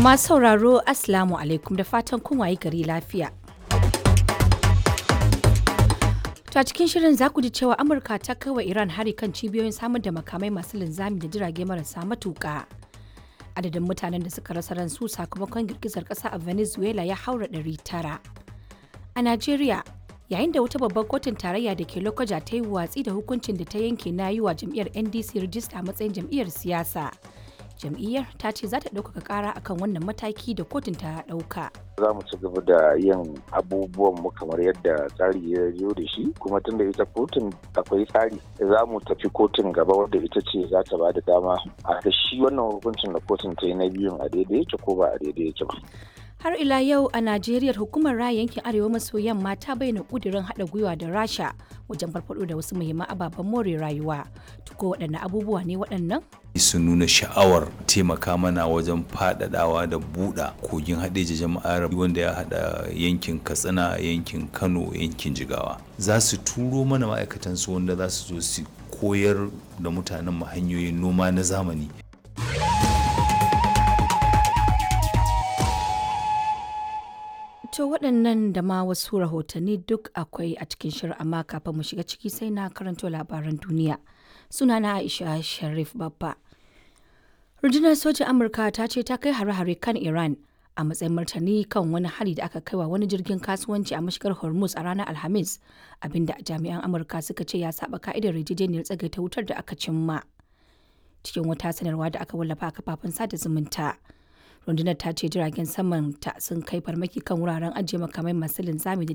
Masu sauraro Assalamu alaikum da fatan kun wayi gari lafiya. To a cikin shirin za ku ji cewa Amurka ta kai wa Iran hari kan cibiyoyin samar da makamai masu linzami da jirage marasa matuƙa. Adadin mutanen da suka rasa ransu sakamakon girgizar ƙasa a Venezuela ya haura ɗari tara. A Najeriya, yayin da wata babbar kotun tarayya da ke Lokoja ta yi watsi da hukuncin da ta yanke na yi wa jam'iyyar NDC rijista a matsayin jam'iyyar siyasa. Jam'iyyar ta ce za ta ɗaukaka ƙara akan wannan mataki da kotun ta ɗauka. za mu ci gaba da yin abubuwan mu kamar yadda tsari ya zo da shi kuma tun da ita kotun akwai tsari za mu tafi kotun gaba wadda ita ce za ta ba da dama a ga shi wannan hukuncin da kotun ta yi na biyun a daidai yake ko ba a daidai yake ba. Har ila yau a Najeriya hukumar raya yankin Arewa maso yamma ta bayyana kudirin haɗa gwiwa da Rasha wajen farfaɗo da wasu muhimman ababen more rayuwa. Tuko waɗanne abubuwa ne waɗannan? sun nuna sha'awar taimaka mana wajen faɗaɗawa da buɗa kogin haɗeji jama'ar wanda ya haɗa yankin katsina yankin kano yankin jigawa za su turo mana ma'aikatansu wanda za su zo su koyar da mutanen mu hanyoyin noma na zamani To waɗannan da ma wasu rahotanni duk akwai a cikin shirin amma kafin mu shiga ciki sai na karanto labaran duniya. Sunana Aisha Sharif Babba. Rundunar sojin Amurka ta ce ta kai hare-hare kan Iran a matsayin martani kan wani hari da aka kai wa wani jirgin kasuwanci a mashigar Hormuz a ranar Alhamis, abinda jami'an Amurka suka ce ya saba ka'idar yarjejeniyar tsagaita wutar da aka cimma. Cikin wata sanarwa da aka wallafa a kafafen sada zumunta. rundunar ta ce jiragen saman ta sun kai farmaki kan wuraren ajiye makamai masu linzami da